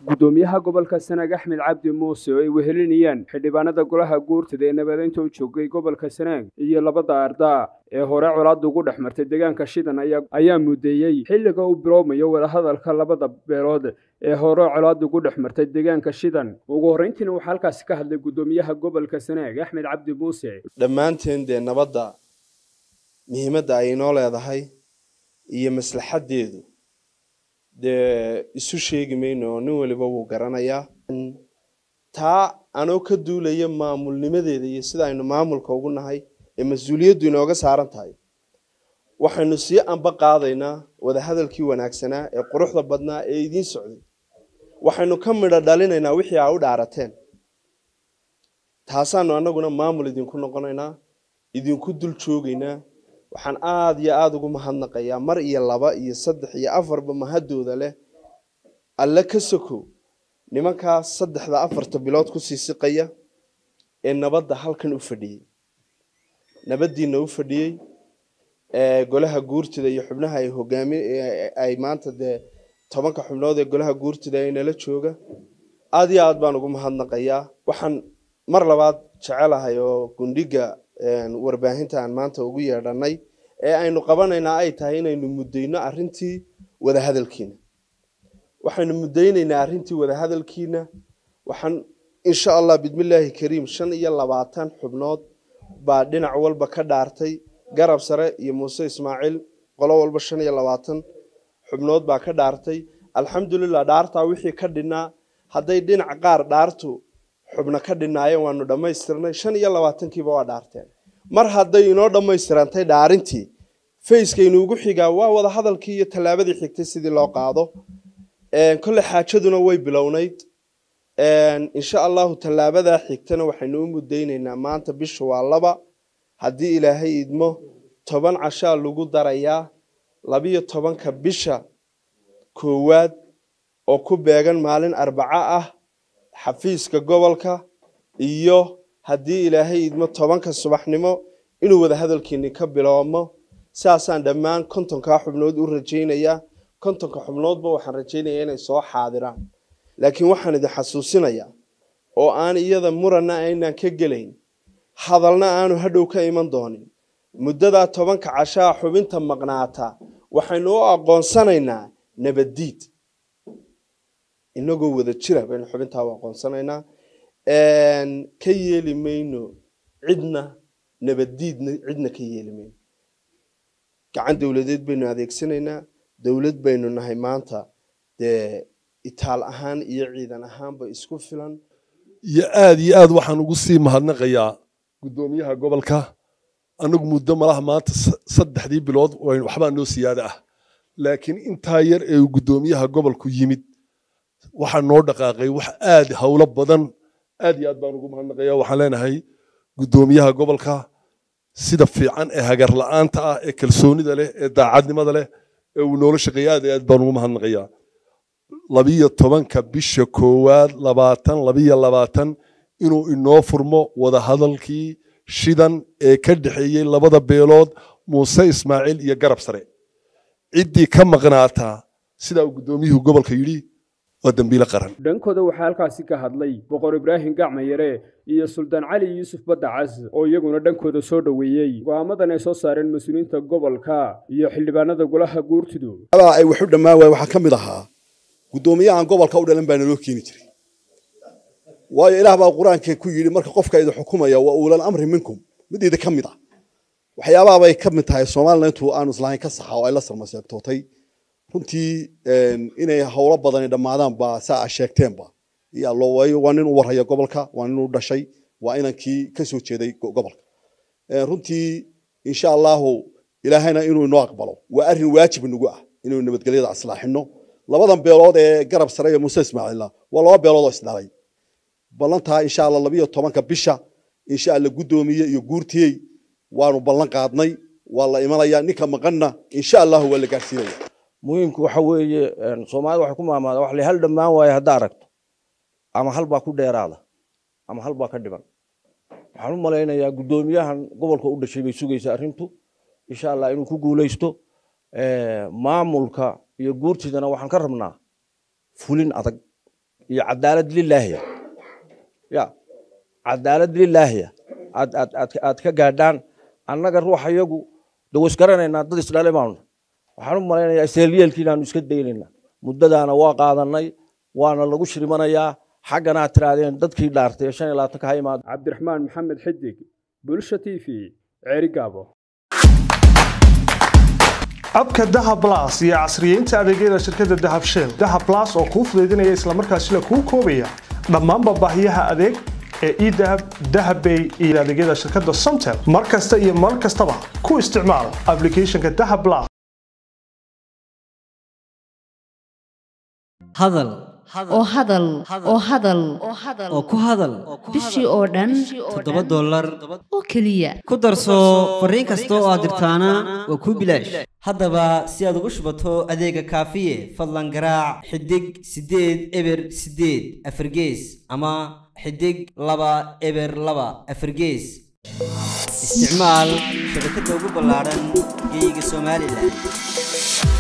gudoomiyaha gobolka sanaag axmed cabdi muuse oo ay wehelinayaan xildhibaanada golaha guurtada ee nabadeynta u joogay gobolka sanaag iyo labada ardaa ee hore colaadda ugu dhex martay deegaanka shidan ayaa mudeeyey xilliga uu bilowmayo wadahadalka labada beelood ee hore colaadda ugu dhex martay deegaanka shidan ugu horreyntiina waxaa halkaasi ka hadlay gudoomiyaha gobolka sanaag axmed cabdi muuse dhammaanteen dee nabadda muhiimadda ay inoo leedahay iyo maslaxaddeedu dee isu sheegi mayno oo nin waliba wuu garanayaa taa anoo ka duulaya maamulnimadeeda iyo sida aynu maamulka ugu nahay ee mas-uuliyaddu inooga saaran tahay waxaynu sii amba qaadaynaa wadahadalkii wanaagsanaa ee quruxda badnaa ee idiin socday waxaynu ka midho dhalinaynaa wixii aa u dhaarateen taasaanu annaguna maamul idinku noqonaynaa idinku dul joogaynaa waxaan aada iyo aada ugu mahadnaqayaa mar iyo laba iyo saddex iyo afarba mahadooda leh alle ka sokow nimankaas saddexda afarta bilood kusii siqaya ee nabadda halkan u fadhiyey nabaddiina u fadhiyey golaha guurtida iyo xubnaha ay hogaami ay maanta dee tobanka xubnood ee golaha guurtida ay nala jooga aada iyo aad baan ugu mahadnaqayaa waxaan mar labaad jecelahay oo gundhiga warbaahinta aan maanta ugu yeedhanay ee aynu qabanaynaa ay tahay inaynu muddayno arrintii wadahadalkiina waxaynu muddaynaynaa arrintii wadahadalkiina waxaan insha allah bismillaahi kariim shan iyo labaatan xubnood baa dhinac walba ka dhaartay garab sare iyo muuse ismaaciil qolo walba shan iyo labaatan xubnood baa ka dhaartay alxamdulilah dhaartaa wixii ka dhinnaa hadday dhinac qaar dhaartu xubno ka dhinaayeen waanu dhammaystirnay shan iyo labaatankiiba waa dhaarteen mar hadday inoo dhammaystirantay dhaarintii fayskaynu ugu xigaa waa wada hadalkii iyo tallaabadii xigtay sidii loo qaado kolle xaajaduna way bilownayd insha allahu tallaabadaa xigtana waxaynu u muddaynaynaa maanta bisha waa laba haddii ilaahay idmo toban cashaa lagu darayaa labiyo tobanka bisha koowaad oo ku beegan maalin arbaco ah xafiiska gobolka iyo haddii ilaahay idmo tobanka subaxnimo inuu wadahadalkiini ka biloobmo saasaan dhammaan kontonkaa xubnood u rajaynayaa kontonka xubnoodba waxaan rajaynayaa inay soo xaadiraan laakiin waxaan idin xasuusinayaa oo aan iyada muranna aynaan ka gelayn hadalna aanu hadhow ka iman doonin muddadaa tobanka cashaa xubinta maqnaata waxaynu u aqoonsanaynaa nabaddiid inagoo wada jira baynu xubintaa u aqoonsanaynaa ka yeeli mayno cidna nabaddiidna cidna ka yeeli mayno gacan dowladeed baynu adeegsanaynaa dowlad baynu nahay maanta dee itaal ahaan iyo ciidan ahaanba isku filan iyo aada iyo aad waxaan ugu sii mahadnaqayaa guddoomiyaha gobolka anagu muddo malaha maanta saddexdii bilood waxbaa noo siyaada ah laakiin intaa yar ee guddoomiyaha gobolku yimid waxaa noo dhaqaaqay wax aad howlo badan aad iyo aad baan ugu mahadnaqaya waxaan leenahay guddoomiyaha gobolka sida fiican ee hagar la'aanta ah ee kalsoonida leh ee daacadnimada leh ee uu noola shaqeeya aad iyo aad baan ugu mahadnaqayaa labiyo tobanka bisha koowaad labaatan labiyo labaatan inuu inoo furmo wadahadalkii shidan ee ka dhexeeyey labada beelood muuse ismaaciil iyo garab sare ciddii ka maqnaataa sidaa uu guddoomiyuhu gobolka yidhi waa dembiile qaran dhankooda waxaa halkaasi ka hadlay boqor ibraahim gacmayare iyo suldaan cali yuusuf baddacas oo iyaguna dhankooda soo dhoweeyey go'aamadan ay soo saareen mas-uuliyiinta gobolka iyo xildhibaanada golaha guurtidu ay wax u dhammaan waaya waxaa ka mid ahaa guddoomiyahan gobolka u dhalan baa naloo keeni jiray waayo ilaah baa qur-aanka ku yidhi marka qofka idin xukumaya waa uulan amri minkum mid idi ka mid ah waxyaabahabay ka mid tahay soomaalina intuu aanu islahayn ka saxa oo ay la sarmaseegtootay runtii inay howlo badani dhammaadaan baa saa a sheegteenba waa nin u warhaya gobolka waa nin u dhashay waa inankii ka soo jeeday gobolka runtii insha allahu ilaahayna inuu inoo aqbalo waa arrin waajib nagu ah inaynu nabadgelyada islaaxino labadan beelood ee garab sare iyo muuse ismaaciilna waa laba beelood oo isdhalay ballantaa insha allah labiyo tobanka bisha insha allah guddoomiye iyo guurtiyey waanu ballan qaadnay waa la imanaya ninka maqanna insha allahu waa la gaarsiinaya muhiimku waxa weeye soomaalida waxay ku maamaada wax la hal dhammaan waayo haddaa aragto ama hal baa ku dheeraada ama hal baa ka dhiban waxaan u malaynayaa guddoomiyahan gobolka u dhashay bay sugaysa arrintu insha allah inuu ku guulaysto maamulka iyo guurtidana waxaan ka rabnaa fulin adag iyo cadaalad lilaahiya ya cadaalad lilaahiya aad aad aad aad ka gaadhaan annaga ruuxa iyagu de wasgaranaynaa dad isdhale baanu waxaan u malaynayaa iseelyeelkii inaanu iska daynaynaa muddadaana waa qaadanay waana lagu shrimanayaa xaggana aad tirahdeen dadkii dhaartay ee shan iyo labaatanka ha imaado cabdiraxmaan maxamed xidig bulsha t v ceeri gaabo abka dahab blas iyo casriyeynta adeegyada shirkadda dahab shell dahab blas oo kuu fudaydinaya islamarkaasina kuu koobaya dhammaanba baahiyaha adeeg ee edahab dahabbay iyo adeegyada shirkadda somtel mar kasta iyo mar kastaba ku isticmaal applicationka dahab blas hadal oo hadal oo hadal oo ku hadal bishii oo dhan toddoba dollar oo keliya ku darso fariin kasta oo aad dirtaana waa kuu bilaash haddaba si aad ugu shubato adeega kaafiye fadlan garaac xidig siddeed eber siddeed afargees ama xidig laba eber laba afargees isticmaal shabakadda ugu ballaaran geyga somalilan